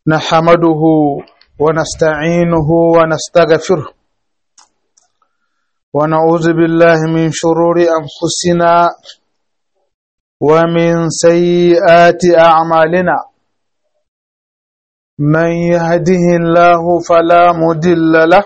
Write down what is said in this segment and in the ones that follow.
نحمده ونستعينه ونستغفره ونعوذ بالله من شرور أنفسنا ومن سيئات أعمالنا من يهده الله فلا مدل له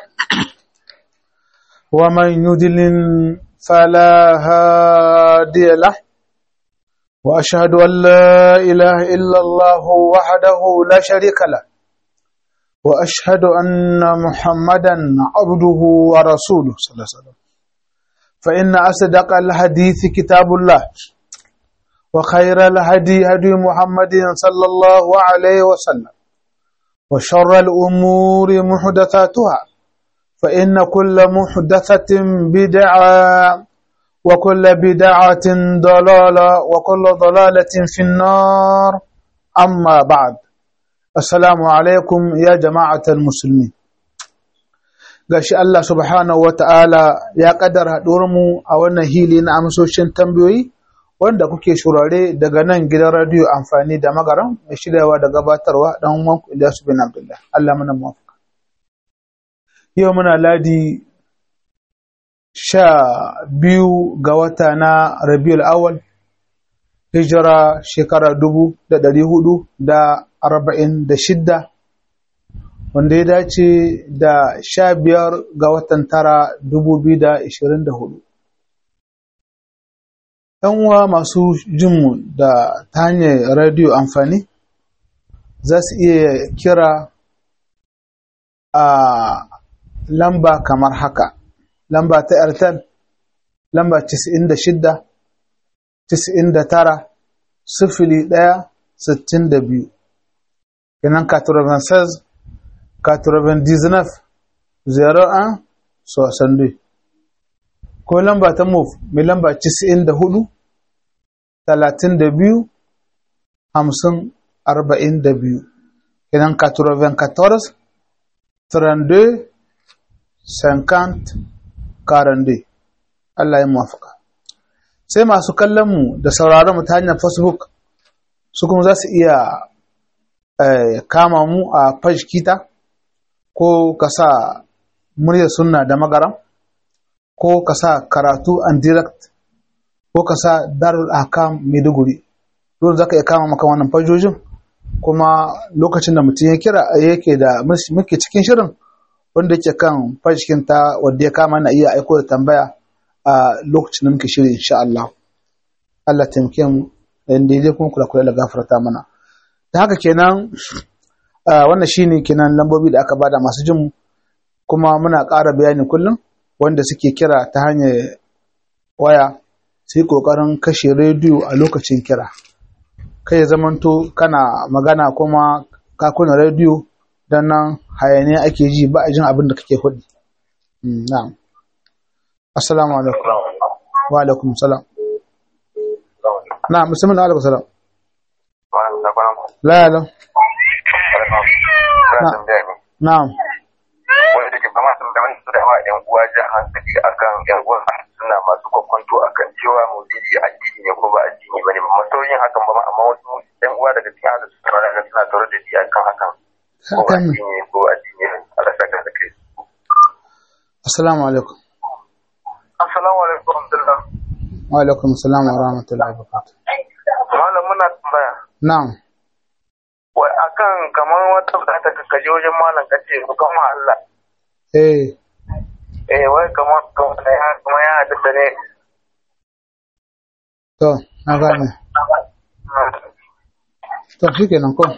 ومن يدلل فلا هادي له وأشهد أن لا إله إلا الله وحده لا شريك له وأشهد أن محمدا عبده ورسوله صلى الله عليه وسلم فإن أصدق الحديث كتاب الله وخير الهدي هدي محمد صلى الله عليه وسلم وشر الأمور محدثاتها فإن كل محدثة بدعة وكل بدعة ضلالة وكل ضلالة في النار أما بعد السلام عليكم يا جماعة المسلمين gashi Allah subhanahu wa ta'ala ya ƙaddara mu a wannan hili na amsoshin tambayoyi wanda kuke shurare daga nan gidan radiyo amfani da magaran mai shiryawa da gabatarwa dan wanku Ilyasu bin Abdullah Allah muna muwafaka yau muna ladi sha biyu ga wata na rabiul awal hijira shekara dubu da ɗari hudu da arba'in da shidda wanda ya dace da sha biyar ga watan tara dubu biyu da ishirin da hudu uwa masu jinmu da ta hanyar radiyo amfani za su iya kira a lamba kamar haka lamba ta airtel lamba 96 99 sifili ɗaya sittin da biyu kenan 96 99 01 62 ko lamba ta move mai lamba 94 32 50 42 kenan 94 32 50 karande Allah ya muwafaka sai masu kallon mu da sauraron mu ta hanyar facebook su kuma za su iya kama mu a page kita ko ka sa muryar sunna da magaram ko ka sa karatu and direct ko ka sa darul akam maiduguri don za ka iya kama maka wannan fajojin kuma lokacin da mutum ya kira yake da muke cikin shirin wanda yake kan fashikin ta wanda ya kama na iya aiko da tambaya a lokacin da muke shiri insha Allah Allah taimake mu da dai kuma kula kula da gafarta mana da haka kenan wannan shine kenan lambobi da aka bada masu jin kuma muna ƙara bayani kullum wanda suke kira ta hanyar waya sai kokarin kashe rediyo a lokacin kira kai zamanto kana magana kuma ka kuna rediyo don nan hayaniya ake ji ba a jin abin da kake hudu. Na'am. Assalamu alaikum. Wa alaikum salam. Na'am, musamman alaikum salam. La ya Na'am. Wanda take fama sun da wani da wa ƴan uwa ja hankali akan ƴan uwa suna masu kwakwanto akan cewa maulidi addini ne ko ba addini bane ba masauyin hakan ba amma wasu ƴan uwa daga cikin hada suna suna tare da shi akan hakan. Hakan Assalamu alaikum. Assalamu alaikum Abdullah. Wa alaikum assalam wa rahmatullahi wa barakatuh. Malam muna tambaya. Na'am. Wai akan kamar wata bukata ka kaje wajen malam ka ce ku kama Allah. Eh. Eh wai kamar kamar ya kamar ya hadisa ne. To, na gane. To, shi kenan ko.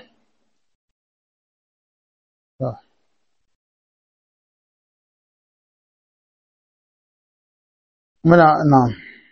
muna na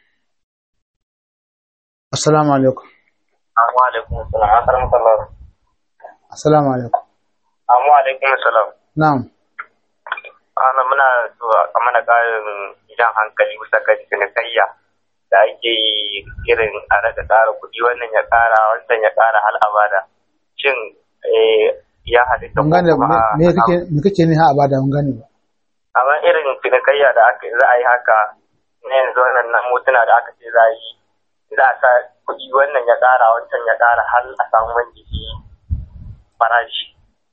assalamu alaikum Assalamu alaikum salam akaram sallallahu assalamu alaikum Assalamu alaikum salam na'am ana muna so a mana karin jan hankali bisa kan cinikayya da ake yi irin a daga ƙara kuɗi wannan ya ƙara wancan ya ƙara hal abada shin ya halitta mun gane me kake me kake ne ha abada mun gane ba amma irin cinikayya da aka za a yi haka na yanzu wannan nan motuna da aka ce za a yi za a sa kuɗi wannan ya ƙara wancan ya ƙara har a samu wani jiki farashi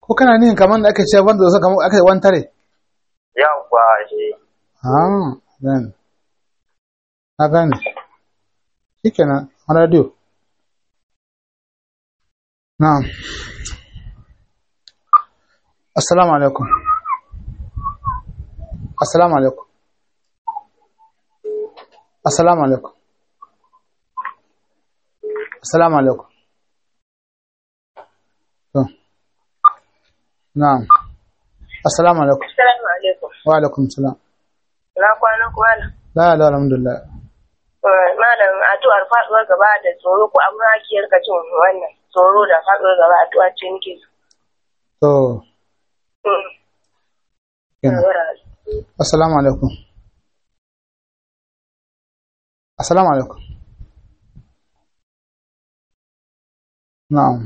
ko kana nihin kamar da ake ce wanda zai kamar aka yi wantare yawwa shi ah gane na gane shikenan a radio na'am assalamu alaikum assalamu alaikum assalamu alaikum assalamu alaikum to na'am assalamu alaikum Assalamu alaikum. wa alaikum salam Na kwanan kwana. la la alhamdulillah Malam addu'ar faduwar gaba da tsoro ko amma ake rika cin wannan tsoro da faduwar gaba addu'a ce nake so. to Mm. kenan assalamu alaikum assalamu alaikum na'am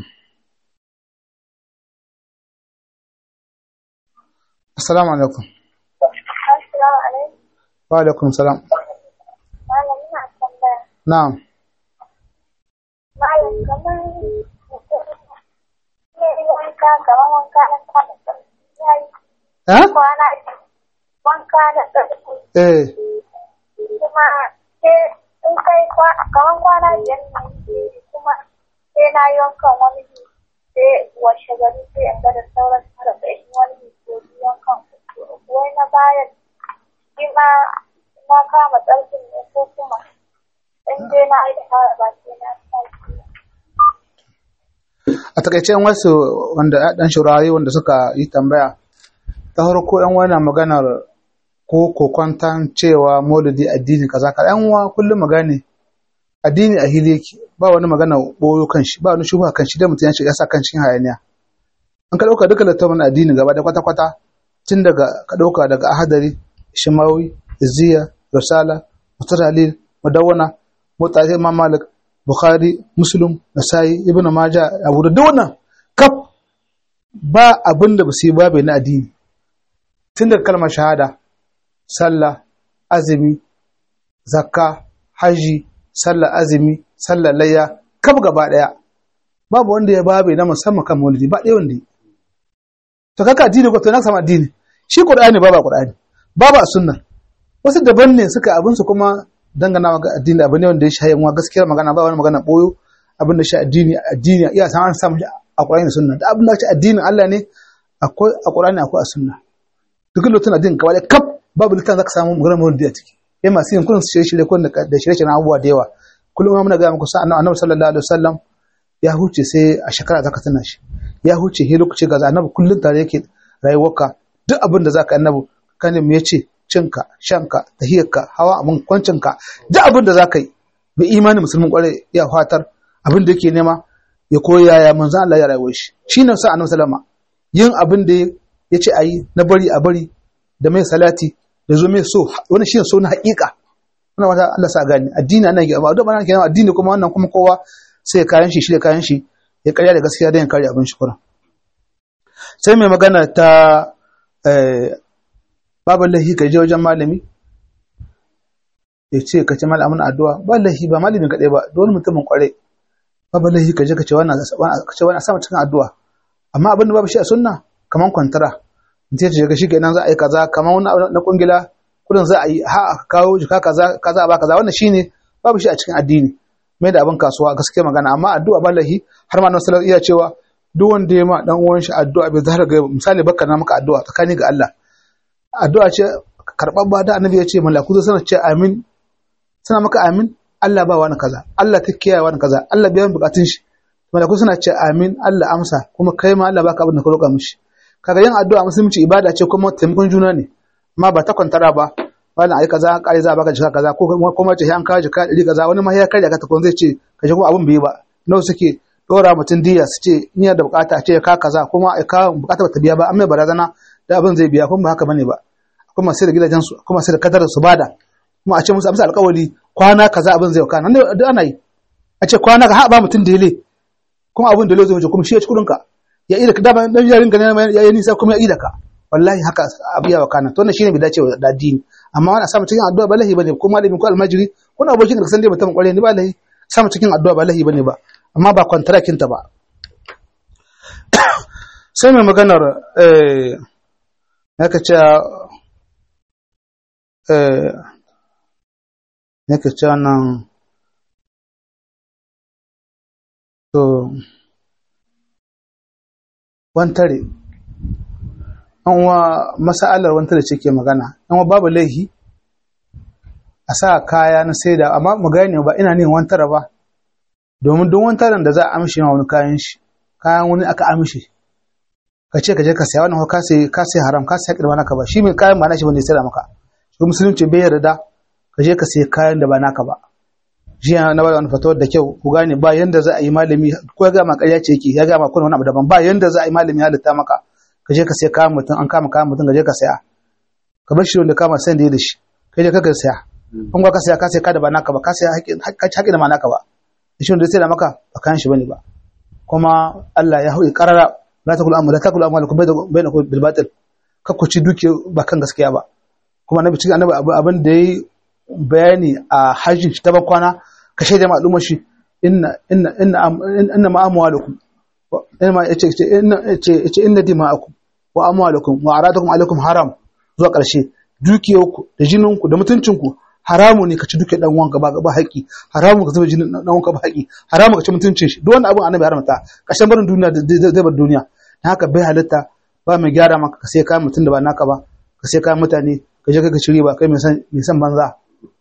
assalamu alaikum Assalamu alaikum. wa alaikum salam Malam ina tambaya. na'am Malam kamar mutum ne wanka kamar wanka na kwana tsarki ya yi eh kwana wanka da tsarki eh kuma sai in kai kwa- kamar kwana biyar ne kuma sai na yi wankan wani bi sai washe gari sai in ga da sauran tara da in wani bi ko biyu wankan uku uku. wai na bayan shi ma na kama tsarkin ne ko kuma in dai na yi da fara ba sai na tsarki ba. a takaice yan wasu wanda dan shurare wanda suka yi tambaya ta farko yan wani maganar ko kokwantan cewa maulidi addini kaza ka yan wa kullum magane addini a hili yake ba wani magana boyo kan shi ba wani shubha kan shi da mutum ya shiga sa kan cikin hayaniya an ka dauka duka littafin addini gaba da kwata kwata tun daga ka dauka daga ahadari shimawi izziya risala mutaralil mudawwana mutahi imam malik bukhari muslim nasai ibn majah abu da duk wannan kaf ba abin da ba su yi babu na addini tun daga kalmar shahada sallah azumi zakka haji sallah azumi sallah layya kaf gaba daya babu wanda ya babu na musamman kan maulidi ba ɗaya wanda yi to kaka addini ko to na sama addini shi qur'ani babu a qur'ani babu a sunna wasu daban ne suka abin su kuma dangana ga addini abu ne wanda ya shayi wa gaskiyar magana ba wani magana boyo abin da shi addini addini iya san an samu shi a qur'ani da sunna da abin da shi addinin Allah ne akwai a qur'ani akwai a sunna duk lokacin addinin kawai da kaf babu littafin zaka samu magana maulidi a ciki yayin masu yin kullum shirye shirye kun da shirye shirye abubuwa da yawa kullum muna ga muku sa annabi sallallahu alaihi wasallam ya huce sai a shekara zaka tana shi ya huce he lokaci ga annabi kullum tare yake rayuwarka duk abin da zaka annabi kanin me yace cinka shanka tahiyarka hawa abin kwancinka duk abin da zaka yi mai imani musulmin kware ya fatar abin da yake nema ya koya ya manzo Allah ya rayuwar shi shine sa annabi sallama yin abin da yace ayi na bari a bari da mai salati da zo mai so wannan shine so na haƙiƙa wannan wata Allah sa gani addini ana yi ba da bana kenan addini kuma wannan kuma kowa sai kayan shi shi da kayan shi ya karya da gaskiya don ya karya abin shukura sai mai magana ta babu lahi ka je wajen malami ya ce ka ce malamin addu'a ba lahi ba malamin kaɗai ba dole mutumin kwarai babu lahi ka je ka ce wannan ka ce wannan sama cikin addu'a amma abin da babu shi a sunna kaman kwantara mutum ya ce ga shi kenan za a yi kaza kaman wani na kungila kudin za a yi ha kawo jika kaza kaza ba kaza wannan shine babu shi a cikin addini mai da abin kasuwa gaskiya magana amma addu'a ba lahi har ma nan sallallahu iya cewa duk wanda ya ma dan uwan shi addu'a bai zahar ga misali baka na maka addu'a tsakani ga Allah addu'a ce karɓar ba da annabi ya ce malaku zai sanar ce amin suna maka amin Allah ba wani kaza Allah ta kiyaye wani kaza Allah biyan bukatun shi malaku suna ce amin Allah amsa kuma kai ma Allah baka abin da ka roƙa mishi kaga yin addu'a musulunci ibada ce kuma taimakon juna ne amma ba ta kwantara ba wani ai kaza kare za a baka jika kaza ko kuma ce an kawo jika ɗari kaza wani ma ya karya ka takwan zai ce ka ji kuma abin bai ba nawa suke dora mutum diya su ce in da bukata a ce ya ka kaza kuma ya ka bukata bata biya ba an mai barazana da abin zai biya kuma ba haka bane ba kuma sai da gidajen su kuma sai da kadar su bada kuma a ce musu amsa alƙawari kwana kaza abin zai kana nan da ana yi a ce kwana ka haɓa mutum da yale kuma abin da zai wuce kuma shi ya ci kuɗin ka ya ida ka dama dan yarin ka ne ya yi nisa kuma ya ida ka wallahi haka abiya wa kana to wannan shine bai dace da addini amma wani samu cikin addu'a ba lahi bane ko malami ko almajiri ko abokin da san dai mutum kware ne ba lahi samu cikin addu'a ba lahi bane ba amma ba kwantarakin ta ba sai mai maganar eh naka ce eh naka ce nan to wantare an wa masa'alar wantare ce ke magana an wa babu laihi a sa kaya na saida amma mu gane ba ina ne wantara ba domin don wantaren da za a amshi ma wani kayan shi kayan wani aka amshi ka ce ka je ka saya wannan ka sai ka sai haram ka sai kirma naka ba shi mai kayan ba na shi bane sai da maka shi musulunci bai yarda ka je ka sai kayan da ba naka ba jiya na bada wani fatawar da kyau ku gane ba yanda za a yi malami ko ya gama ƙarya ce yake ya gama kuna wani abu daban ba yanda za a yi malami halitta maka ka je ka sai kayan mutum an kama kayan mutum ka je ka saya ka bar shi wanda kama sai da ya da shi kai je ka ka saya in ka saya ka sai ka da ba naka ba ka saya haƙƙi da ma naka ba shi wanda sai da maka ba kayan shi bane ba kuma Allah ya hauyi karara la takulu amma la takulu amma lakum bainakum bil batil ka ku ci duke ba kan gaskiya ba kuma annabi cikin annabi abin da yayi bayani a hajji ta bakwana ka shaida ma al'ummar shi inna inna inna inna ma amwalukum inna ma yace inna yace yace inna dima'akum wa amwalukum wa aradakum alaikum haram zuwa ƙarshe dukiyarku da jininku da mutuncinku haramu ne ka ci duke dan wanka ba ba haƙi haramu ka zuba jinin dan wanka ba haƙi haramu ka ci mutuncin shi duk wannan abin annabi haramta ƙarshen barin duniya zai bar duniya dan haka bai halitta ba mai gyara maka ka sai kayan mutum da ba naka ba ka sai kayan mutane ka je kai ka ci riba kai mai san mai san banza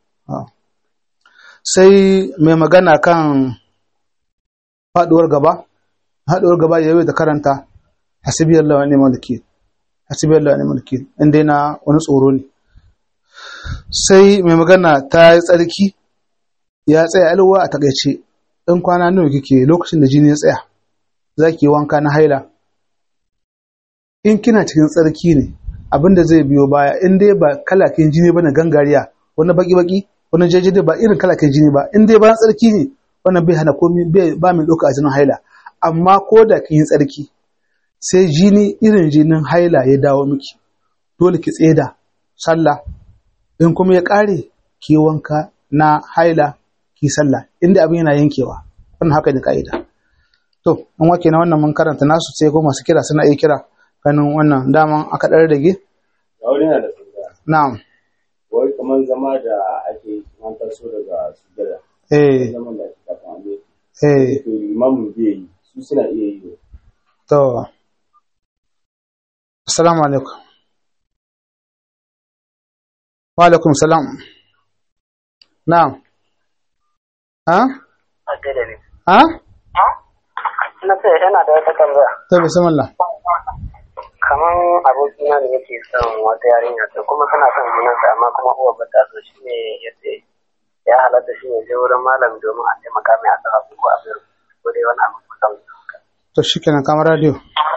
sai mai magana kan faduwar gaba faduwar gaba yayi da karanta hasbiyallahu wa ni'mal wakeel hasbiyallahu wa ni'mal wakeel inda na wani tsoro ne sai mai magana ta yi tsarki ya tsaya alwa a takaice in kwana nawa kike lokacin da jini ya tsaya za ki yi wanka na haila in kina cikin tsarki ne abin da zai biyo baya in dai ba kalakin jini ba na gangariya wani baki-baki wani jajjade ba irin kalakin jini ba in dai bayan tsarki ne wannan bai hana komi ba min ɗauka a jinin haila amma ko da kin yi tsarki sai jini irin jinin haila ya dawo miki dole ki tseda sallah in kuma ya ƙare ki wanka na haila ki sallah inda abin yana yankewa wannan haka ne ka'ida to an wake na wannan mun karanta nasu sai ko masu kira suna iya kira ganin wannan daman aka ɗan rage Aure na da tambaya. na'am Wai kamar zama da ake yi an taso daga sujada. eh Zaman da ake kafin an yi. eh To limamin bai yi. Su suna iya yi. to assalamu alaikum wa alaikum salam na'am ha ha na ce yana da wata tambaya to bismillah kamar abokina da yake son wata yarinya to kuma tana son junansa amma kuma uwa ba ta so shi ne ya ce ya halatta shi ne je wurin malam domin a taimaka mai a tsara ko a biyar ko dai wani abu kusan to shikenan kamar radio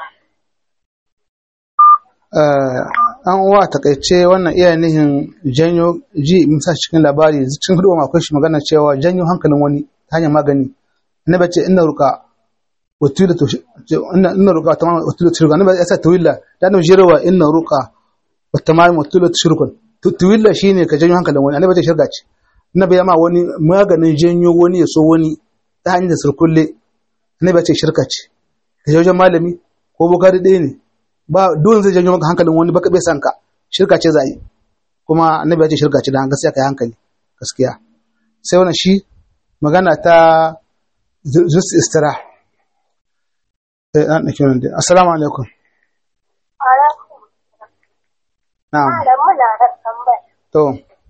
eh an uwa takaice wannan iya nihin janyo ji musa cikin labari cikin hudu akwai shi magana cewa janyo hankalin wani ta hanyar magani annabi ce inna ruka watila to inna inna ruka tamam watila shirka annabi ya sa tawilla da annabi jirawa inna ruka wa tamam watila shirkun tawilla shine ka janyo hankalin wani annabi ce shirka ce annabi ya ma wani maganin janyo wani ya so wani ta hanyar da surkulle annabi ya ce shirka ce ka je wajen malami ko bukari ɗaya ne ba dole zai janyo maka hankalin wani baka bai san ka shirka ce za a yi kuma annabi ya ce shirka ce da gaskiya kai hankali gaskiya sai wannan shi magana ta zus istira eh an dake wannan dai assalamu alaikum Alaikum. na'am Malam muna da tambaya. to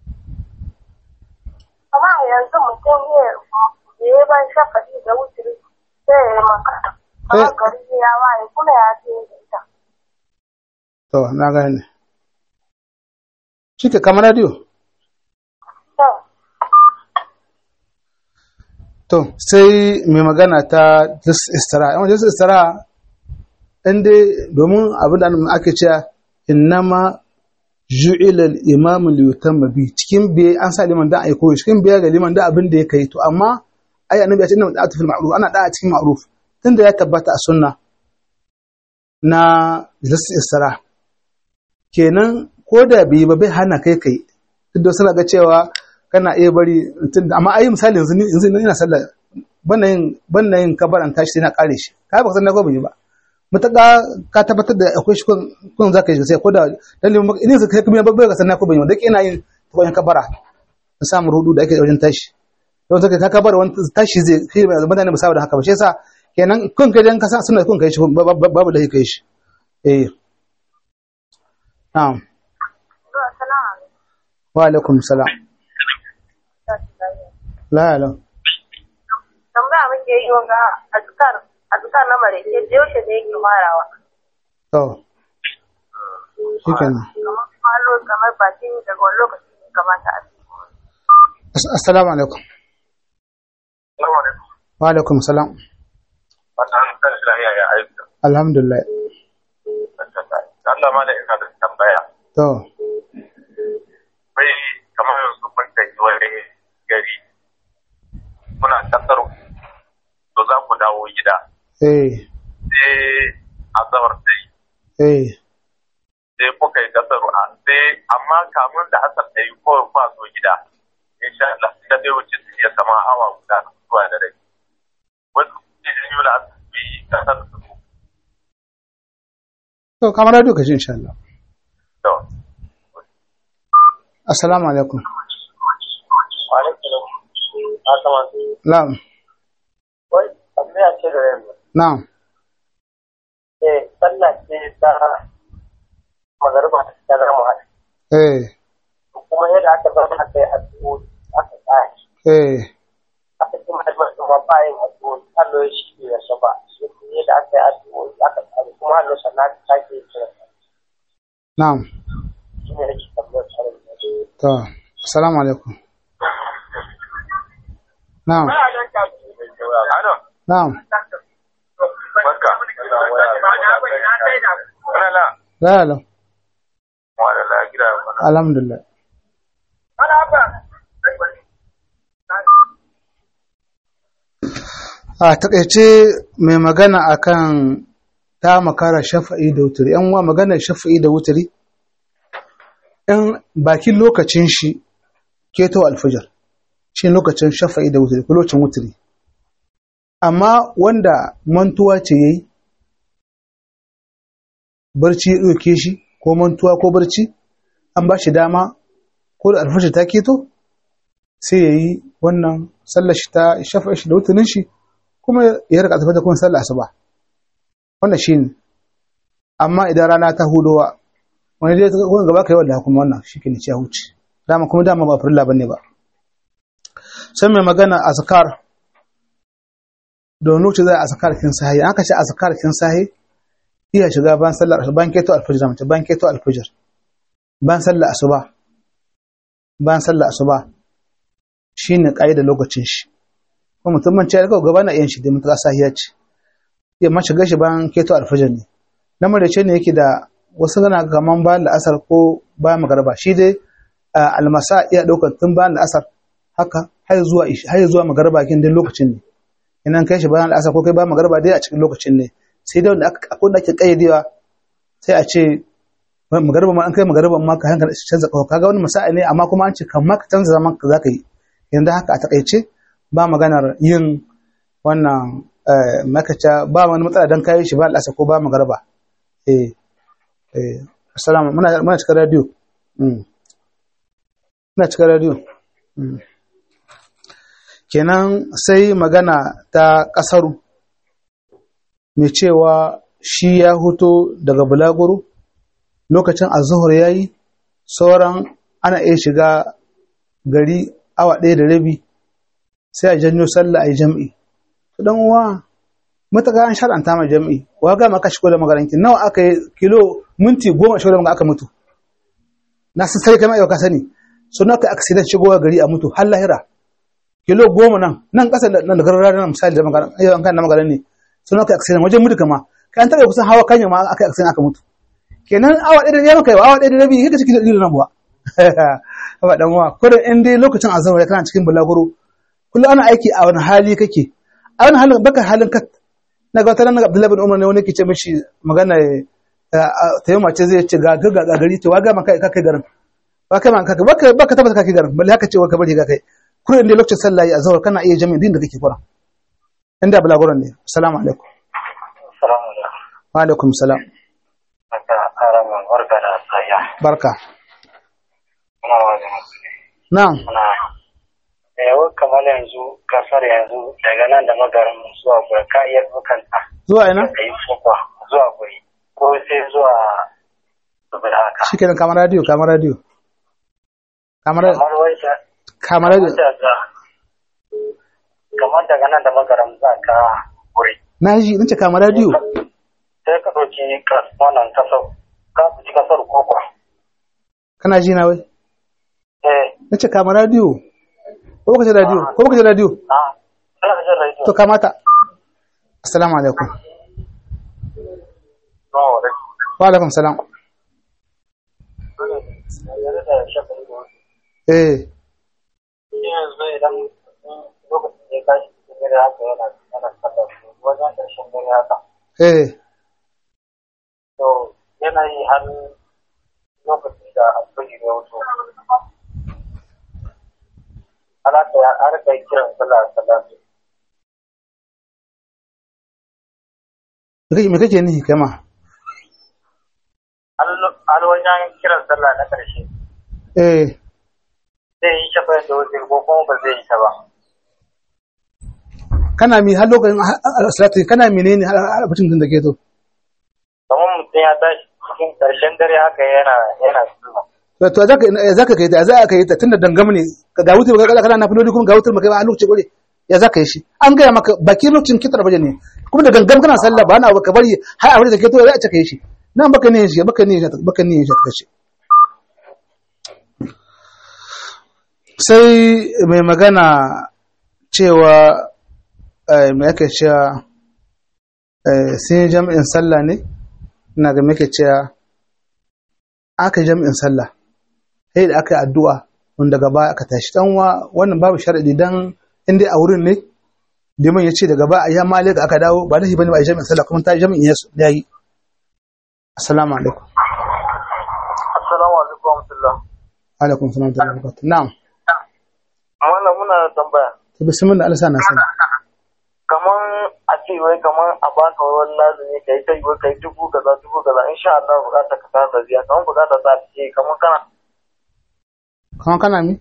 Amma yanzu mutum ya yi ban shafaɗi da wuturi sai ya yi maka. Amma Eh. gari ya waye kuma ya ce da ita. to na gane shike kamar radio To, to sai mai magana ta zus istira yawan zus istira in dai domin abin da ake cewa innama ju'ila al-imam li yutamma bi cikin biye an sa liman da ai koyi cikin biye ga liman da abin da ya kai to amma ai annabi ya ce inna da'atu fil ma'ruf ana da'a cikin ma'ruf tunda ya tabbata a sunna na zus istira kenan ko da bai ba bai hana kai kai duk da suna ga cewa kana iya bari tun amma ai misali yanzu ni yanzu ina sallah banna yin banna yin kabaran tashi sai na kare shi kai ba san na ko ban yi ba mutaka ka tabbatar da akwai shi kun za ka yi sai ko da dalilin maka idan sai kuma babbar ka sanna ko ban yi da ina yin tukun kabara na samu rudu da ake wajen tashi don zaka ka kabara wani tashi zai kai mutane ba saboda haka ba shi yasa kenan kun kai dan ka sa suna kun kai shi babu da kai shi eh na'am wa alaikum salam la la tambaya muke yi wanga azkar azkar na mare ce da yaushe da yake farawa to shikenan kamar malo kamar bakin daga wani lokaci ne kamata a As- assalamu alaikum wa alaikum salam alhamdulillah Allah ma da ina da tambaya. to Bai kamar yanzu mun tafi wani gari. Muna kasar to za ku dawo gida. eh Sai azabar sai eh sai kuka yi kasar a sai amma kamun da asar ta yi kawai ba zo gida. Insha Allah sai dai wuce su iya sama awa guda zuwa da rai. Wasu ne da yi wula su yi kasar su. to kamar radio ka ji insha Allah To, assalamu alaikum Wa'alaikum salam. na'am Wai, tambaya ce da yamma. na'am Eh, sallah ce ta magariba ta zama hada. eh Kuma yadda aka zama aka yi addu'o'i aka tsaya. eh Aka ci mahimman kuma bayan addu'o'i hallo shi ne ya shaba. Shi kuma yadda aka yi addu'o'i aka tsaya kuma hallo sannan aka sake yi kira. na'am Shi ne nake tambayar tsarin da shi. to assalamu alaikum na'am Ano, na'am barka. Wala la. la la Wala la gida. alhamdulillah a takaice mai magana akan ta makara shafa'i da wuturi yan uwa magana shafa'i da wuturi in bakin lokacin shi keto alfajar shi lokacin shafa'i da wuturi ko lokacin wuturi amma wanda mantuwa ce yayi barci ya ɗauke shi ko mantuwa ko barci an ba shi dama ko da alfajar ta keto sai ya yi wannan sallar shi ta shafa'i shi da wuturin shi kuma ya rika tafi da kuma sallar asuba wannan shi ne amma idan rana ta hudowa wani dai wani gaba ka yi wadda kuma wannan shi ke ne ya huce dama kuma dama ba farilla bane ba sai mai magana azkar don lokaci zai azkar kin sahi an ka ce azkar kin sahi iya shiga ban sallar ban keto alfajir mace ban keto alfajir ban sallar asuba ban sallar asuba shine kaida lokacin shi ko mutum man ce ga gaba na yin shi da mutuka sahiya ce ya ma shiga shi ban keto alfajir ne lamar da ce ne yake da wasu gana kaman ba la'asar ko ba magarba shi dai almasa iya daukar tun ba la'asar haka har zuwa har zuwa magarba kin dai lokacin ne idan kai shi bayan la'asar ko kai ba magarba dai a cikin lokacin ne sai dai wanda aka da ake kayyadewa sai a ce magarba ma an kai magarba ma ka hankali canza kawo kaga wani masa'i ne amma kuma an ce kan ma ka canza zaman ka zaka yi yanzu haka a takaice ba maganar yin wannan makaca ba wani matsala dan kayi shi ba al'asa ko ba magarba eh eh assalamu muna muna cikin radio muna cikin radio kenan sai magana ta kasaru mai cewa shi ya huto daga bulaguro lokacin azuhur ya yi sauran ana iya shiga gari awa ɗaya da rabi sai a janyo sallah a yi jam'i dan uwa mataka an shar'anta mai jam'i wa ga maka shigo da magaranki nawa aka yi kilo minti goma shigo da maka aka mutu na san sai kamar yau ka sani so na kai accident shigowa gari a mutu har lahira kilo goma nan nan ƙasa nan da garara nan misali da magaran yau an kan na magaran ne so na kai accident wajen mutu kama kan taɓa kusan hawa kanya ma aka accident aka mutu kenan awa ɗaya da ya maka awa ɗaya da rabi kika cikin da nan buwa ba dan uwa kurin in dai lokacin azhar ya kana cikin bulaguro kullum ana aiki a wani hali kake a wani halin baka halin kat na ga wata nan Abdullahi bin Umar ne wani ke ce mishi magana ta yi mace zai ce ga ga ga gari to wa ga maka ka kai garin ba kai man kaka baka baka tabbata ka kai garin balle haka ce wa ka bari ka kai kullum inda lokacin sallah ya azhar kana iya jami'in din da kake kura inda bulaguron ne assalamu alaikum wa alaikum salam Aka karamin barka da saya. barka Muna wani musulmi. na'am Muna yawon kamar yanzu kasar yanzu daga nan da magarin zuwa guri ka iya bukanta zuwa ina da yi sukwa zuwa guri ko sai zuwa saboda haka. shikenan kamar radio kamar radio kamar Kamar wai da kamar radio daga kamar daga nan da magarin za ka guri. na ji nace kamar radio Sai ka ɗauki kas- wannan kasar ka ɗauki kasar kokwa. kana ji na wai Eh, nace kamar radio ko baka ji radio ko baka ji radio ah, ina jin radio. to kamata assalamu alaikum No, da wa alaikum salam yanzu da shafin da wasu. eh yanzu idan lokacin da ya tashi cikin dare haka yana yana sallar su wajen ƙarshen dare haka eh to yana yi har lokacin da asibiti ya wuce alaka ya har kai kiran sallah sallah su me kake- me kake nihi kai ma har wajen kiran sallah na ƙarshe eh zai yi shafa da wuce ko kuma ba zai yi ta ba kana mi har lokacin salati kana menene har har lokacin da ke to kamar mutum ya tashi cikin ƙarshen dare haka yana yana sallah to to zaka zaka kai ta za ka yi ta tunda dangam ne ka ga wutar kana kana na filoli kuma ga wutar maka ba a lokacin gore ya zaka yi shi an gaya maka baki lokacin kitar baje ne kuma da gangam kana sallah ba na ka bari har a wurin da ke to ya ce ka yi shi nan baka ne shi baka ne shi baka ne shi ka shi sai mai magana cewa eh, mai ake cewa eh, sun yi jami'in sallah ne ina ga muke cewa aka yi jami'in sallah sai da aka yi addu'a wanda gaba aka tashi dan wa wannan babu sharadi dan in dai a wurin ne liman ya ce daga ba a yi amma alaika aka dawo ba lahi bane ba a yi jami'in sallah kuma ta yi jami'in ya ya yi assalamu alaikum assalamu alaikum wa rahmatullah alaikum salam wa rahmatullahi wa barakatuh na'am wannan muna da tambaya to bismillah Allah sa na sani kaman a ce wai kaman a baka wani lazumi kai ta yi wai kai dubu kaza dubu kaza insha Allah bukatar ka ta biya kaman bukatar ta ce kaman kana kuma kana mi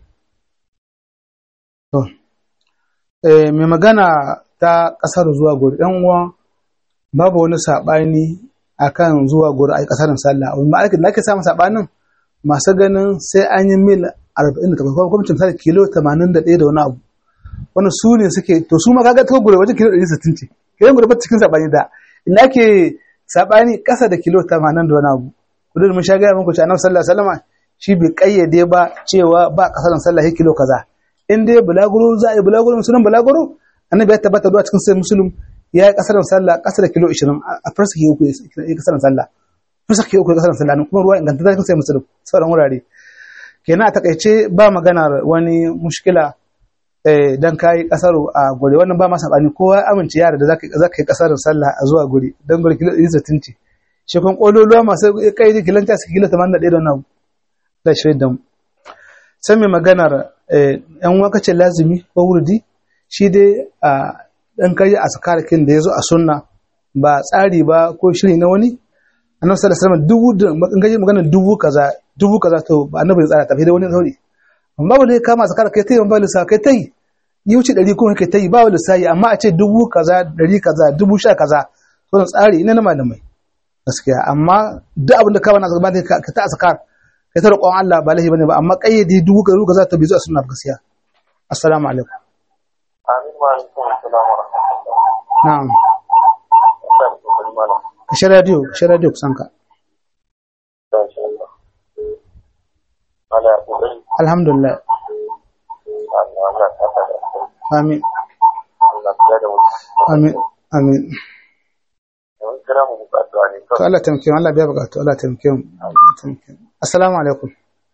to eh mai magana ta kasar zuwa gori dan uwa babu wani sabani akan zuwa gori a kasarin sallah amma ake da ake samun sabanin masu ganin sai an yi mil 40 da kuma kuma misali kilo 81 da wani abu wannan su ne suke to su ma kaga ta gure wajen kilo 160 ce kiran gure ba cikin sabani da ina ake sabani kasa da kilo 80 da wani abu kudu mun sha gaya muku cewa annabi sallallahu alaihi wasallam shi bai kayyade ba cewa ba kasar sallah ya kilo kaza in dai bulaguro za a yi bulaguro sunan bulaguro annabi ya tabbata zuwa cikin sai musulun ya yi kasar sallah kasa da kilo 20 a farsa ke uku ya kasar sallah farsa ke uku ya kasar sallah kuma ruwa inganta cikin sai musulun sauran wurare kenan a takaice ba maganar wani mushkila eh, dan kayi kasar a guri wannan ba masa bani kowa ya amince yara da zaka zaka yi kasar sallah a zuwa guri dan guri kilo 160 ce shi kun kololuwa masu kai da kilanta su kilo 81 da wannan da shirin da mu sai mai maganar eh, yan waka ce lazimi ko wurdi shi dai a dan kai a sakarakin da yazo a sunna ba tsari ba ko shiri na wani annabi sallallahu alaihi wasallam dubu da maganar maganar dubu kaza dubu kaza to ba annabi ya tsara tafi da wani sauri amma ba dai kama sakar kai tayi ba lissa kai tayi yi wuce ɗari kuma kai tayi ba wani lissayi amma a ce dubu kaza ɗari kaza dubu sha kaza wannan tsari ina na malamai gaskiya amma duk abin da ka bana zaba ka ta asakar kai ta roƙon Allah ba lahi bane ba amma kayyade dubu kaza kaza ta bizo a sunna gaskiya assalamu alaikum amin wa alaikum assalam wa rahmatullah na'am sai ku kuli mana ka shi radio ka shi radio kusan ka insha Allah ala ubai alhamdulillah Allah Allah ta ta da amin Allah ya da mu amin amin mun kira mu bukatu ne to Allah taimake mu Allah biya bukatu Allah taimake mu taimake mu assalamu alaikum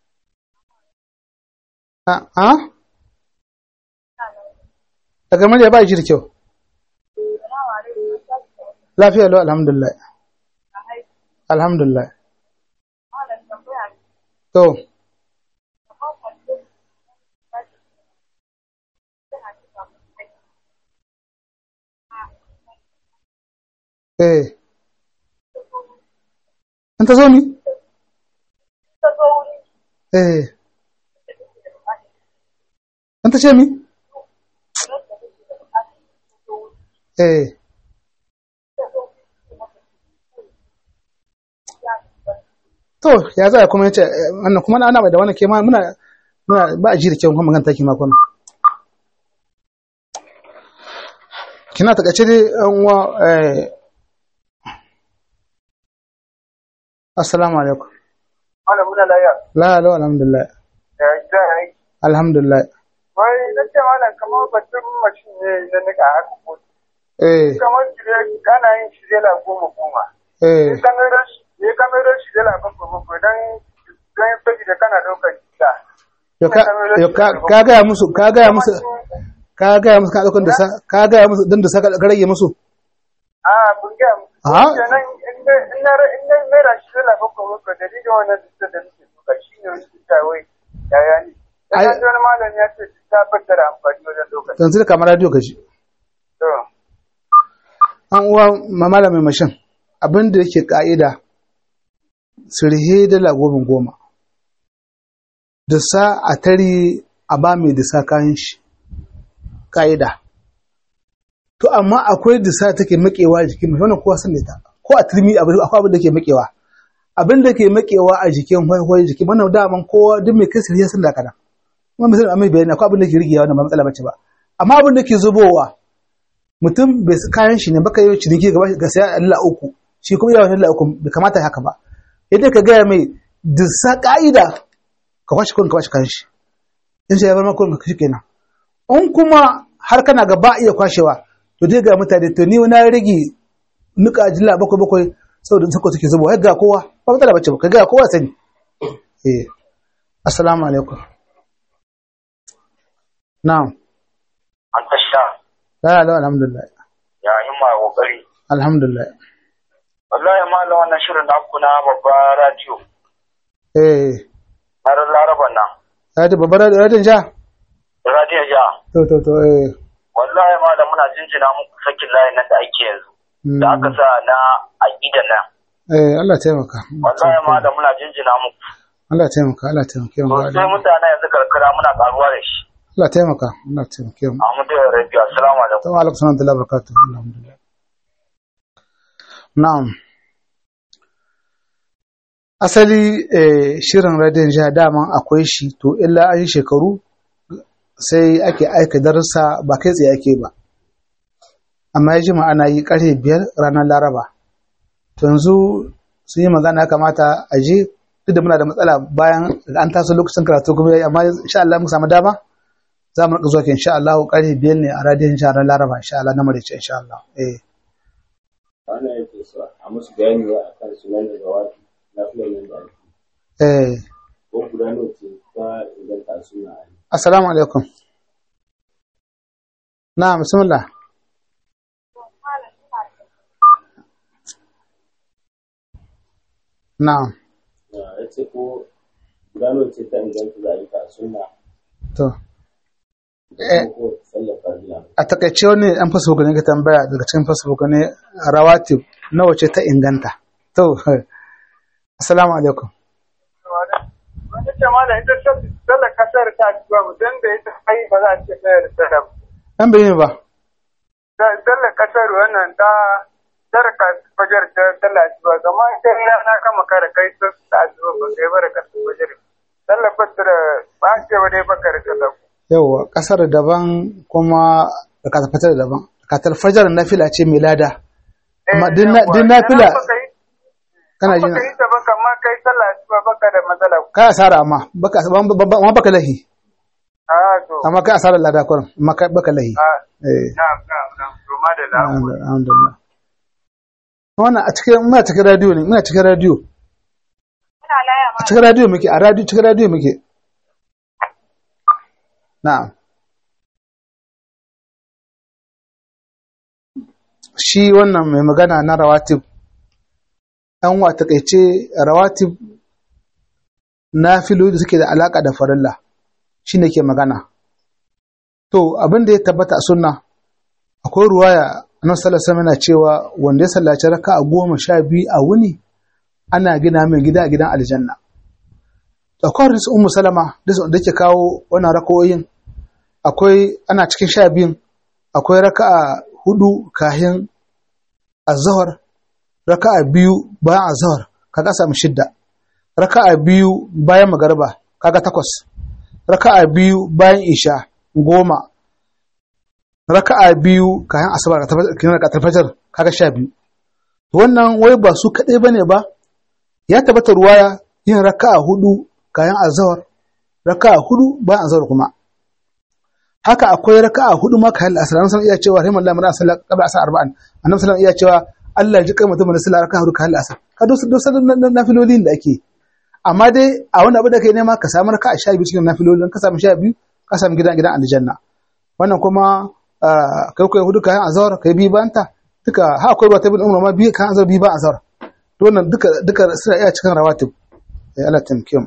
a a daga murya ba ji da kyau lafiya lau alhamdulillah alhamdulillah to eh in ta zo mi ta zo wuri eh in ta ce mi eh to ya za kuma yace eh, wannan kuma ana mai da wannan ke ma muna muna ba a ji da kyau kuma magana take makon kina ta kace dai an uwa eh assalamu alaikum Malam muna laya. la la alhamdulillah Ya gida ya yi. alhamdulillah Wai na ce malam kamar batun mashin ne na nika haka ko. eh Kamar shirye ana yin shirye la goma goma. eh Ya kamero ya kamero shirye la bakwai bakwai don don sabi da kana ɗaukar gida. yo ka yo ka ka ga musu ka ga musu ka ga musu ka daukan da sa ka ga musu dan da sa ka rage musu A kun ga mu. a Kenan in na in na in na mera shirye la bakwai bakwai dalilin wannan da da nake suka shi ne wani ta wai yaya ne. Ai- Dan wani malam ya ce ta fassara amfani wajen ɗaukar. yanzu da kamar radio kaji To. an uwa mamala mai mashin abin da yake ka'ida sirhe dala goma goma da sa a tare a ba mai disa kayan shi ka'ida to amma akwai disa take makewa a jikin mai wannan kowa san da ita ko a turmi abu- akwai abin da ke makewa abin da ke makewa a jikin hwaiwai jikin wannan daman kowa duk mai kai sirhe sun da kana kuma misali amma bayani akwai abin da ke rigewa wannan ba matsala bace ba amma abin da ke zubowa mutum bai sa kayan shi ne baka yi ciniki gaba ga sai Allah uku shi kuma yawan Allah uku bai kamata haka ba idan ka gaya mai disa ka'ida ka kwashe kun ka kwashe kayan shi in sai ya bar maka kun ka shi kenan in kuma har kana ga ba iya kwashewa to dai ga mutane to ni na rage nuka jilla bakwai bakwai saboda sako suke zubo har ga kowa ba matsala bace ba ka ga kowa sani eh assalamu alaikum na'am an ta sha la la alhamdulillah ya himma kokari alhamdulillah wallahi malam wannan shirin naku na babba radio eh har laraban nan ya ta babbar radiyon ja radio ja to to to eh wallahi malam muna jinjina muku sakin layin nan da ake yanzu mm, da aka sa na aƙidan nan eh Allah taimaka wallahi malam muna jinjina muku Allah taimaka Allah taimake mu sosai mutane yanzu karkara muna karuwa da shi Allah taimaka Allah taimake mu Ahmadu ya rabiya assalamu alaikum Assalamu alaikum warahmatullahi wabarakatuh alhamdulillah na'am asali eh, shirin radiyon jiha daman akwai shi to illa an yi shekaru sai ake aika darussa ba kai tsaye ake ba amma ya jima ana yi karfe biyar ranar laraba to yanzu sun yi magana ya kamata a je duk da muna da matsala bayan an taso lokacin karatu kuma yayi amma insha Allah mun samu dama za mu rika zuwa ke insha Allah karfe biyar ne a radiyon jiha ranar laraba insha Allah na marice insha Allah eh wannan yake so a musu bayani wa akan sunan da gawaki na filayen da ake eh ko guda nawa ce ta inganta suna a yi assalamu alaikum na'am bismillah na'am ya ce ko guda nawa ce ta inganta da ayyuka suna to da kuma ko sallar farilla a takaice wani an facebook ne ka tambaya daga cikin facebook ne rawatib nawa ce ta inganta to assalamu alaikum Wani ce ma da ita sallar kasar ta ci ba mutum da ita kai ba za a ce sayar da sallar. an bayyana ba Sallar kasar wannan ta sarka fajar ta sallar ci ba zama ita rana kama kare kai ta ta ci ba ba kai ba da kasar fajar. Sallar fajar ba a ce ba dai baka da sallar. yawa kasar daban kuma da katar daban katar fajar nafila ce mai lada amma din na- din nafila kana Kana jin Baka yi ta baka ma kai sallar ci ba baka da matsala. ka asara amma baka amma baka lahi Ah to. amma ka asara lada kurin amma ka baka lahi Ah eh na'am na'am na'am. To ma da lamu. alhamdulillah wannan a cikin muna cikin radio ne muna cikin radio Muna laya a cikin radio muke a radio cikin radio muke na'am shi wannan mai magana na rawatib an wa takaice rawatib na filo da suke da alaka da farilla shi ne ke magana to abin da ya tabbata a sunna akwai ruwaya annabi sallallahu alaihi wasallam yana cewa wanda ya sallaci raka'a goma sha biyu a wuni ana gina min gida a gidan aljanna akwai hadisin ummu salama da ke kawo wannan rakoyin akwai ana cikin sha biyun akwai raka'a hudu kahin azhar raka'a biyu bayan azhar kaga samu shidda raka'a biyu bayan magariba kaga takwas raka'a biyu bayan isha goma raka'a biyu kayan asabar ka tafajar kaga sha biyu wannan wai ba su kaɗai bane ba ya tabbata ruwaya yin raka'a hudu kayan azhar raka'a hudu bayan azhar kuma haka akwai raka'a hudu ma kayan asar annabi iya cewa rahiman Allah mara sallah qabla asar arba'an annabi sallallahu iya cewa Allah ji kai mutum da sallah raka'a hudu kayan asar ka dosa dosa nafilolin da ake amma dai a wani abu da kai nema ka samu raka'a sha biyu cikin nafilolin ka samu sha biyu ka samu gidan gidan aljanna wannan kuma kai kai hudu kayan azhar kai bi banta duka ha akwai ruwa ta bin umar ma bi kayan azhar bi ba azhar to wannan duka duka suna iya cikin rawatib Allah tamkim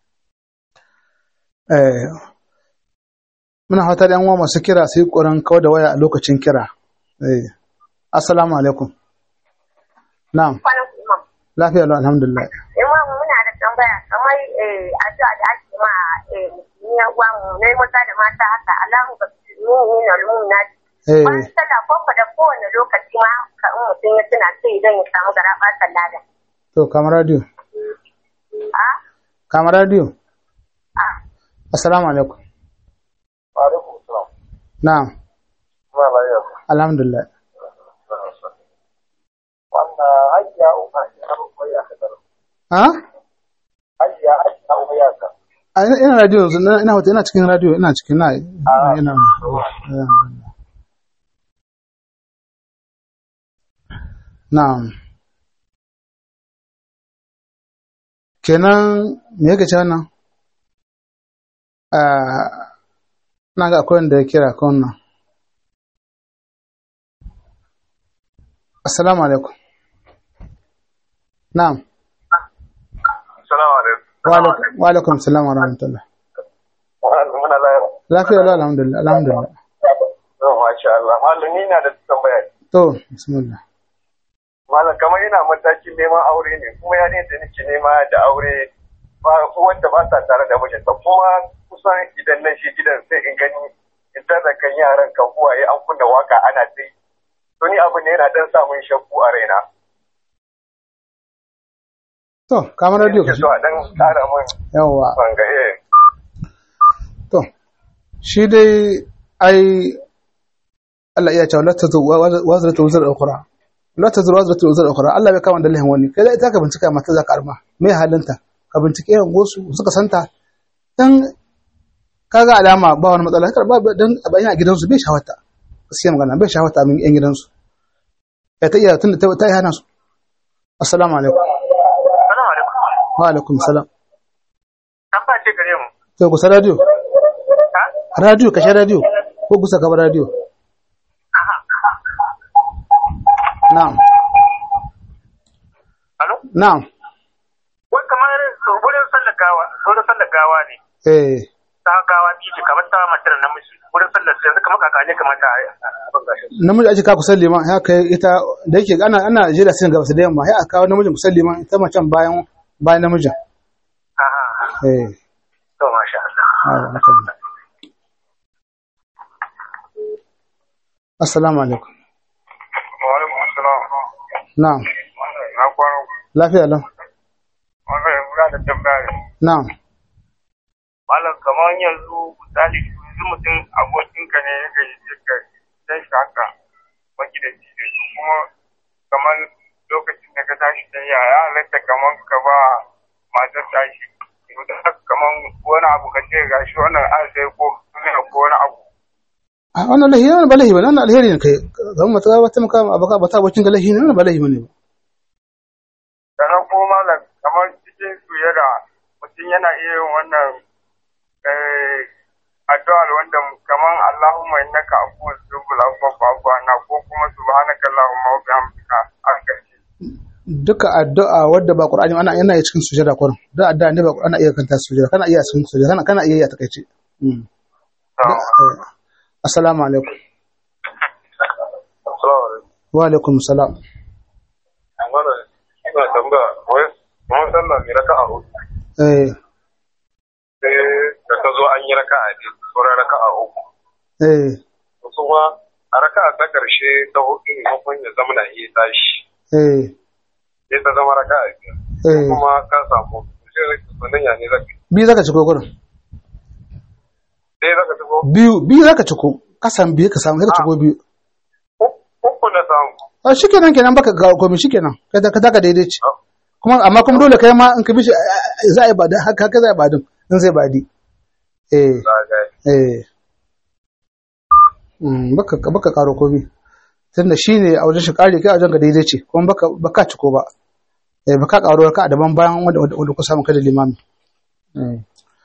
eh muna fata da yan uwa masu kira sai koran kawar da waya a lokacin kira eh assalamu alaikum na'am lafiya lau alhamdulillah imam muna da tambaya kamar addu'a da ake ma ya uwa mu ne maza da mata haka Allahu ka nuni na lumuna eh bayan sallah ko da kowane lokaci ma ka in mutum ya tuna sai idan ya samu gara ɓatan lada to kamar radio a kamar radio a assalamu alaikum alaikum salam na'am kuma lafiya alhamdulillah wannan hajiya uba ya koyi aka daro ha hajiya hajiya uba ya ka a ina ina radio yanzu ina ina wata ina cikin radio ina cikin na ina ina na'am kenan me yake ce wannan ah na ga akwai wanda ya kira kan wannan assalamu alaikum na'am assalamu alaikum wa alaikum wa alaikum assalam wa rahmatullah muna lafiya lafiya lau alhamdulillah alhamdulillah Oh, masha Allah. Malam ni na da tambaya. to bismillah Malam kamar ina matakin neman aure ne kuma ya ne da nake nema da aure ba wanda ba sa tare da mijinta kuma kusan idan nan shi gidan sai in gani in da kan yaran kan uwaye an kunna waka ana ta yi. To ni abu ne yana dan samun shakku a raina. to kamar radio ka Nake so a dan kara min yawa bangaye. to shi dai ai Allah iya cewa la tazu wazratu wazr ukhra la tazu wazratu wazr ukhra Allah bai kama dalilin wani kai ita ka bincika mata za ka arma me halinta ka bincike yan gosu suka santa dan kaga alama ba wani matsala kar ba dan a bayan a gidansu bai shawata gaskiya magana bai shawata min yan gidansu ya ta iya tunda ta ta yi hana su assalamu alaikum Assalamu alaikum. wa alaikum salam Tambaya ce gare mu. to kusa radio Ha? radio kashe radio ko kusa gaba radio na'am Alo? na'am Wai kamar wurin sallar gawa, wurin sallar gawa ne. eh Ta gawa biyu ce kamar ta mace da namiji. Wurin sallar sai yanzu kamar kakane kamar ta abin gashin. namiji ake ka kusan liman ya kai ita da yake ana ana jira sin gaba su da yamma ya aka kawo namijin kusan liman ita macen bayan bayan namijin Aha. eh To masha Allah. ah, haka ne. assalamu alaikum Wa alaikum assalam. na'am Na kwaro. lafiya lau Wannan yanzu da tambaya. na'am Malam kamar yanzu misali yanzu mutum abokinka ne ya gayyace ka sai shi haka magidanci da su kuma kamar lokacin da ka tashi da ya ya halatta kamar ka ba matar tashi to da haka kamar wani abu ka ce gashi wannan an sai ko kuma ko wani abu a wannan lahi wannan ba lahi ba wannan alheri ne kai zan mata ba ta maka abaka ba ta abokin ga lahi ne wannan ba lahi bane ba sannan kuma malam kamar cikin sujada mutum yana iya yin wannan eh, addu'ar wanda kamar Allahumma innaka afuwwun tuhibbul afwa fa'fu anna ko kuma subhanaka Allahumma wa bihamdika an gaske duka addu'a wadda ba Qur'ani ana yana iya cikin sujada kurin da addu'a ne ba ana iya kanta sujada kana iya cikin sujada kana kana iya yi a takaice mm. Eh, assalamu alaikum Assalamu alaikum. wa alaikum salam Ina tambaya, wai sallah mai raka'a hudu eh sai da ta zo an yi raka'a ne sauran raka'a uku eh wasu ma a raka'a ta karshe ta hudu maimakon ya zama na iya tashi eh sai ta zama raka'a biyar eh kuma ka samu sai sannan ya ne zaka yi. biyu zaka ciko gurin sai zaka tafi biyu biyu zaka ciko ka samu biyu ka samu sai ka ciko biyu uku na samu a shikenan kenan baka ga komai shikenan kai da ka taka daidai ce kuma amma kuma dole kai ma in ka bi shi za a yi badin haka haka za a yi badin in zai badi eh za a gaya eh Mm, baka baka karo komai tunda shine a wajen shi kare kai a wajen ka daidai ce kuma baka baka ciko ba eh baka karo ka daban bayan wanda wanda wanda ku samu kada limami Mm.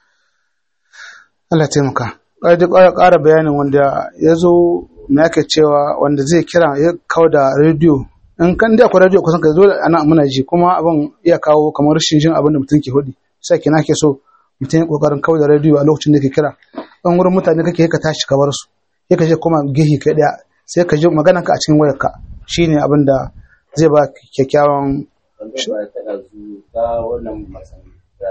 Allah ya taimaka kai duk ƙara ƙara bayanin wanda ya zo me ake cewa wanda zai kira ya kawo da rediyo in kan da akwai rediyo kusan ka zo ana muna ji kuma abin iya kawo kamar rashin jin abin da mutum ke hudi sai kina ke so mutum ya kokarin kawo da rediyo a lokacin da ke kira in wurin mutane kake ka tashi ka bar su sai ka je kuma gehi kai daya sai ka ji magana ka a cikin wayarka shine abin da zai ba kyakkyawan wanda ba ya taɗa su ta wannan masan da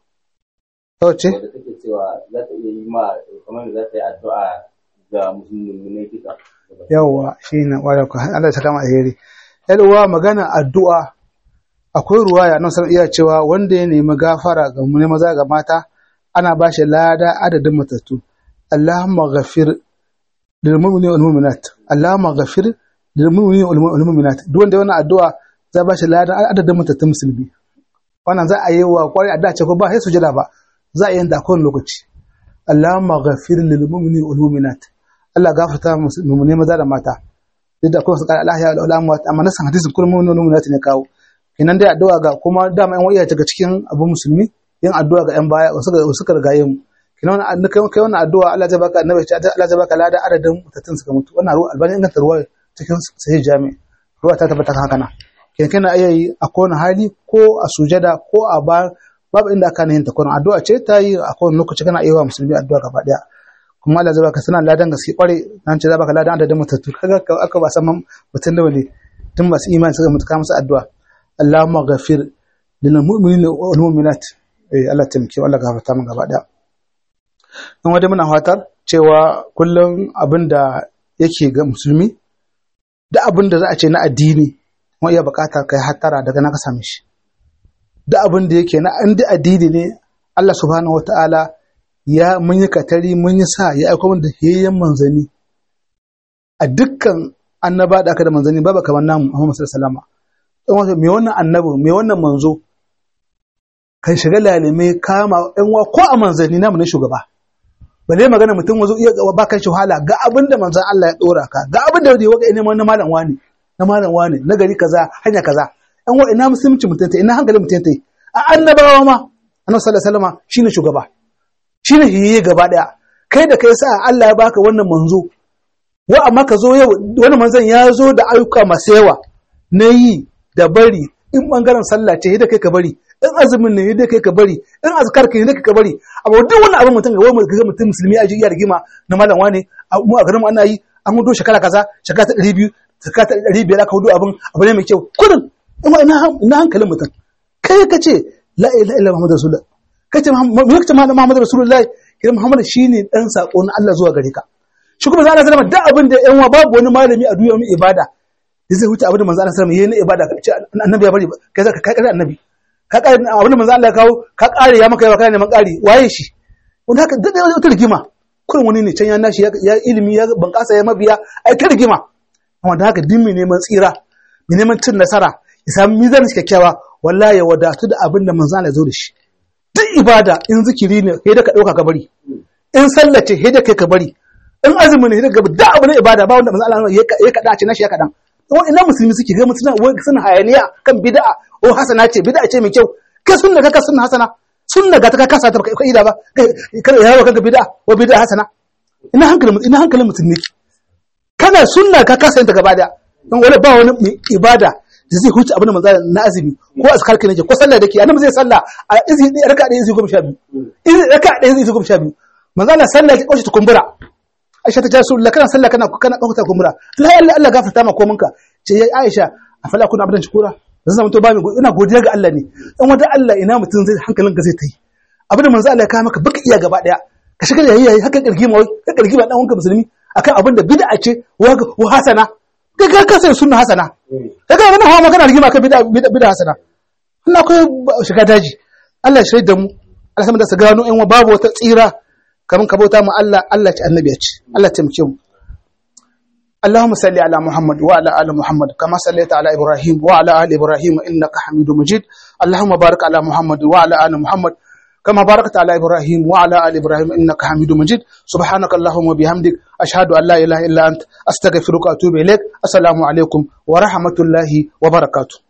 sauce wadda take cewa za ta iya yi ma kamar da za ta yi addu'a ga musulmi ne duka yawwa shine wayar ku Allah ya saka mu alheri yan uwa magana addu'a akwai ruwaya nan san iya cewa wanda ya nemi gafara ga mu ne maza ga mata ana ba shi lada adadin matattu Allahumma ghafir lil mu'minina wal mu'minat Allahumma ghafir lil mu'minina wal mu'minat duk wanda wannan addu'a za ba shi lada adadin matattun musulmi wannan za a yi wa kwari addu'a ce ko ba sai sujada ba za a yi da kowane lokaci Allahumma ghafir lil mu'minina wal mu'minat Allah gafarta mu ne maza da mata duk da kuma su kara Allah ya al'amu amma na san hadisin kullum mun nuna ne kawo kenan dai addu'a ga kuma dama yan waiya daga cikin abu musulmi yin addu'a ga yan baya wasu ga suka rigaye mu kenan wannan kai kai wannan addu'a Allah zai baka annabi ce Allah zai baka lada adadin mutattun suka mutu wannan ruwa albani inganta ruwa cikin sahih jami ruwa ta tabbata haka na kenan kana iya yi a kowane hali ko a sujada ko a ba babu inda aka yin ta kuma addu'a ce ta yi a kowane lokaci kana iya wa musulmi addu'a gaba daya kuma Allah zai baka sana ladan gaske kware nan ce zai baka ladan adadin mutattu kaga aka ba san mutun da ne tun masu imani suka mutu ka musu addu'a Allahumma ghafir lil mu'minina wal mu'minat eh Allah tamke Allah gafarta mun gaba daya dan wanda muna fatar cewa kullum abinda yake ga musulmi da abinda za a ce na addini kuma iya bukata kai hattara daga na ka same shi da abinda yake na an da addini ne Allah subhanahu wataala ya mun yi katari mun yi sa ya aiko da hiyayyen manzani a dukkan annaba da aka da manzani babu kamar namu Muhammad sallallahu alaihi wasallam me wannan annabi me wannan manzo kan shiga lalime kama ɗan wa ko a manzanni namu ne shugaba bale magana mutum wazo iya ba kan wahala ga abin da manzon Allah ya dora ka ga abin da ya waka ina na malam wani na malam wani na gari kaza hanya kaza ɗan wa ina musulunci mutunta ina hankali mutunta a annabawa ma annabi sallallahu alaihi wasallam shine shugaba shi ne hiye gaba ɗaya kai da kai sa Allah ya baka wannan manzo wa amma ka zo yau wani manzon ya zo da ayyuka masu yawa na yi da bari in bangaren sallah ce da kai ka bari in azumin ne da kai ka bari in azkar ka ne da kai ka bari amma duk wani abin mutum ga wani ga mutum musulmi a jiya rigima na malam wane mu a garin mu ana yi an hudo shekara kaza shekara ta 200 shekara ta 500 aka hudo abin abu ne mai kyau kudin ina hankalin mutum kai ka ce la ilaha illa muhammadu rasulullah kace mulkin Muhammad Rasulullahi kiran Muhammad shine dan sako na Allah zuwa gare ka shi kuma zalla sallama da abin da yan babu wani malami a duniya mai ibada da zai huta abin da manzo Allah sallama yayin ibada ka ce annabi ya bari kai zaka kai annabi ka kare abin da manzo Allah ya kawo ka kare ya maka yawa kana neman kare waye shi wanda haka da wata rigima kurin wani ne can ya nashi ya ilimi ya bankasa ya mabiya ai ta rigima amma da haka dimmi neman tsira mai neman cin nasara ya samu mizanin kyakkyawa wallahi ya wadatu da abin da manzo Allah ya zo da shi duk ibada in zikiri ne sai da ka dauka ka bari in sallace sai da kai ka bari in azumi ne sai da da abu ne ibada ba wanda manzo Allah ya ya kada ce nashi ya kadan ina musulmi suke ga mutuna wai suna hayaniya kan bid'a o hasana ce bid'a ce mai kyau kai sunna ka ka sunna hasana sunna ga ta ka kasa ta ka ida ba kada ya yawa kanka bid'a wa bid'a hasana ina hankalin ina hankalin musulmi kana sunna ka kasa ta gaba da dan wala ba wani ibada da zai huce abin da manzo na azumi ko azkar kai nake ko sallah dake annabi zai sallah a izi raka da izi goma sha biyu izi raka da izi goma sha biyu manzo Allah sallah ki kauce ta kumbura Aisha ta jasu Allah kana sallah kana kana kauce ta kumbura la Allah Allah gafarta ma kominka ce ya Aisha afala kuna abdan shukura zan zama to ba mai ina godiya ga Allah ne dan wanda Allah ina mutum zai hankalinka zai ta yi abin da manzo Allah ya kawo maka baka iya gaba daya ka shiga yayi yayi haka kirgi ma ka kirgi ba dan wanka musulmi akan abin da bid'a ce wa hasana kai ka ka sai sunna hasana kai ka mana hawa magana rigima kan bid'a bid'a hasana ina akwai shiga daji Allah ya shaida mu Allah sama da su gano in babu wata tsira kaman ka bauta mu Allah Allah ya ci annabi ya ci Allah ya taimake mu اللهم صل على محمد وعلى ال محمد كما صليت على ابراهيم وعلى ال ابراهيم انك حميد مجيد اللهم بارك على محمد وعلى ال محمد كما باركت على ابراهيم وعلى ال ابراهيم انك حميد مجيد سبحانك اللهم وبحمدك اشهد ان لا اله الا انت استغفرك واتوب اليك السلام عليكم ورحمه الله وبركاته